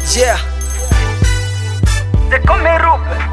Yeah. They call me Rupe.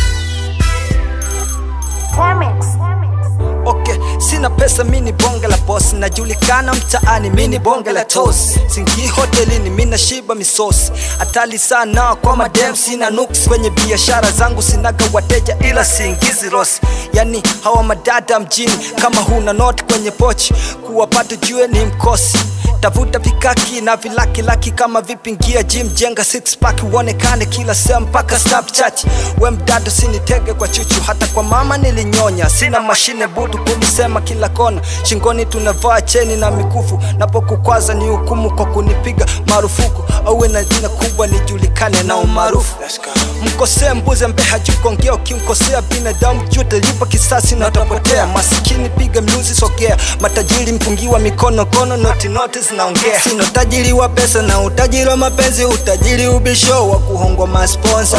Okay, sina pesa mini bonge la boss najulikana mtaani mini bonge la toss singi hotelini mina shiba misosi hatali sana kwa madem sina nuks kwenye biashara zangu sinaga wateja ila siingizi rosi yani hawa madada mjini kama huna not kwenye pochi kuwapata jue ni mkosi tafuta vikaki na vilaki laki kama vipingia gym jenga six pack uonekane kila sehemu mpaka snapchat we mdado sinitege kwa chuchu hata kwa mama nilinyonya sina mashine butu kunisema kila kona shingoni tunavaa cheni na mikufu napokukwaza ni hukumu kwa kunipiga marufuku auwe na jina kubwa nijulikane na umaarufu mkosee mbuze mbeha jukongea ukimkosea binadamu jute lipa kisasi na utapotea masikini piga mluzi sogea matajiri mpungiwa mikono kono noti noti zinaongea sino tajiri wa pesa na utajiri wa mapenzi utajiri ubisho wa kuhongwa masponsa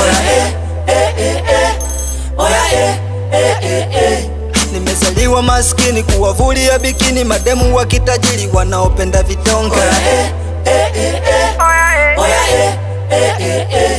nimezaliwa maskini kuwavulia bikini mademu wa kitajiri wanaopenda vitonga Oh yeah, eh. Oh yeah, eh, eh.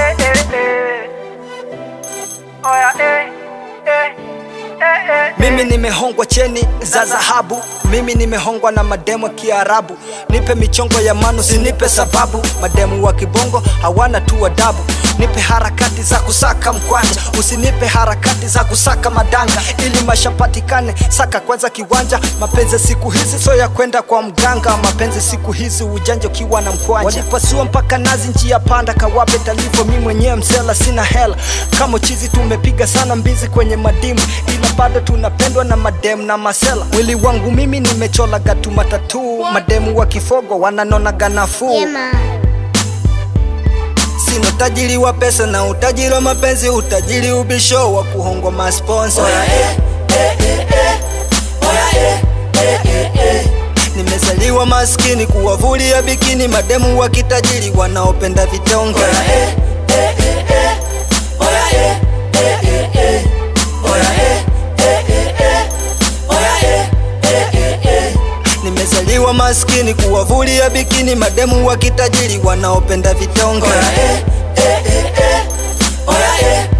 Oh yeah, eh, eh. Eh, eh. mimi nimehongwa cheni za dhahabu mimi nimehongwa na mademu wa kiarabu nipe michongo ya manu sinipe sababu mademu wa kibongo hawana tu adabu nipe harakati za kusaka mkwanja usinipe harakati za kusaka madanga ili mashapatikane saka kwanza kiwanja mapenzi siku hizi so ya kwenda kwa mganga mapenzi siku hizi ujanja ukiwa na mkwanja walipasua mpaka nazi njia panda kawape talivo mi mwenyewe msela sina hela kama chizi tumepiga sana mbizi kwenye madimu ila bado tunapendwa na mademu na masela mwili wangu mimi nimechola gatu matatu mademu wa kifogo wananonaga nafuu sina utajiri wa pesa na utajiri wa mapenzi utajiri ubisho wa kuhongwa masponsa nimezaliwa maskini kuwavulia bikini mademu wa kitajiri wanaopenda vitonga nimezaliwa maskini kuwavulia bikini mademu wa kitajiri wanaopenda vitonga Oya, eh, eh, eh. Oya, eh,